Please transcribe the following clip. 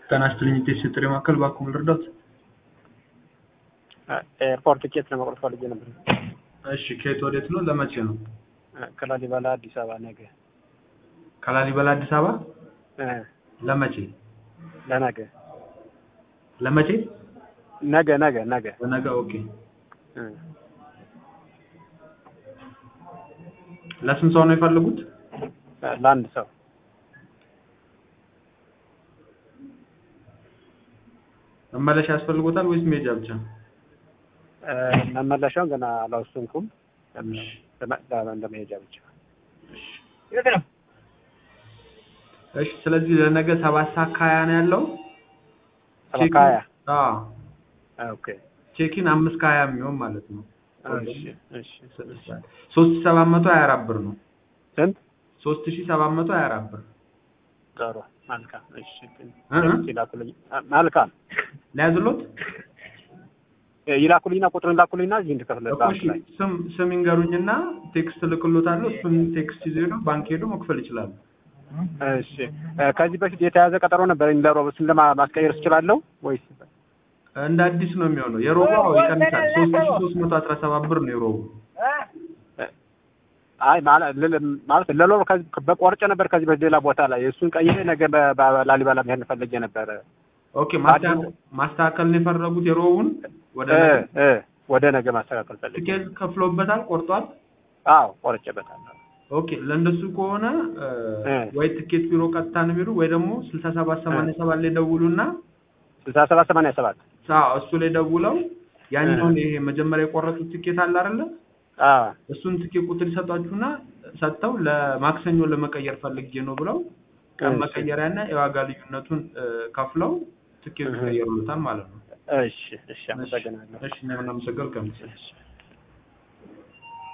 ጤና ይስጥልኝ ኢቴስ የጥሪ ማዕከል ባክዎ ልርዳዎት? ኤርፖርት ቲኬት ለመቁረጥ ፈልጌ ነበር። እሺ ከየት ወዴት ነው? ለመቼ ነው? ከላሊበላ አዲስ አበባ ነገ ከላሊበላ አዲስ አበባ እ ለመቼ? ለነገ ለመቼ? ነገ ነገ ነገ ለነገ ኦኬ። እ ለስንት ሰው ነው የፈለጉት? ለአንድ ሰው መመለሻ ያስፈልጎታል ወይስ መሄጃ ብቻ? እ መመለሻውን ገና አላወሰንኩም። ለመሄጃ ብቻ እሺ ስለዚህ ለነገ ሰባት ሰዓት ከሀያ ነው ያለው። ሰባት ከሀያ አዎ ኦኬ ቼኪን አምስት ከሀያ የሚሆን ማለት ነው። እሺ እሺ ሶስት ሺህ ሰባት መቶ ሀያ አራት ብር ነው። ስንት ሶስት ሺህ ሰባት መቶ ሀያ አራት ብር ጥሩ መልካም እሺ እ እ ይላኩልኝ መልካም ሊያዝሎት ይላኩልኝና ቁጥሩን ላኩልኝና እዚህ እንድከፍል እኮ ባንክ እሺ ላይ ስም ስም ይንገሩኝና ቴክስት ልክሎታለሁ። እሱን ቴክስት ይዞ ሄዶ ባንክ ሄዶ መክፈል ይችላሉ። እሺ እ ከዚህ በፊት የተያዘ ቀጠሮ ነበር ለሮብ እሱን ለማስቀየር እችላለሁ ወይስ እንደ አዲስ ነው የሚሆነው። የሮቡ አዎ ይቀንሳል። ሶስት ሺህ ሶስት መቶ አስራ ሰባት ብር ነው የሮቡ። አይ ማለት ል- ማለት ለሎር ከዚህ በቆርጬ ነበር ከዚህ በፊት ሌላ ቦታ ላይ እሱን ቀይሬ ነገ በ- በላሊበላ መሄድ ፈልጌ ነበረ። ኦኬ ማስተካከል ማስተካከል ነው የፈረጉት የሮቡን ወደ እ ነገ። እ ወደ ነገ ማስተካከል ፈልጌ ትኬት ከፍሎበታል፣ ቆርጧል። አዎ ቆርጬበታለሁ። ኦኬ ለእንደሱ ከሆነ እ እ ወይ ትኬት ቢሮ ቀጥታ ነው ቢሮ ወይ ደግሞ ስልሳ ሰባት ሰማንያ ሰባት ላይ ደውሉና ስልሳ ሰባት ሰማንያ ሰባት አዎ እሱ ላይ ደውለው ያኛውን ይሄ መጀመሪያ የቆረጡት ትኬት አለ አይደለ? አዎ እሱን ትኬት ቁጥር ይሰጧችሁና ሰጥተው ለማክሰኞ ለመቀየር ፈልጌ ነው ብለው ቀን እሺ። መቀየሪያና የዋጋ ልዩነቱን እ ከፍለው ትኬት እህ። ይቀየሩታል ማለት ነው። እሺ እሺ አመሰግናለሁ። እሺ እኔም እናመሰግናለን። እሺ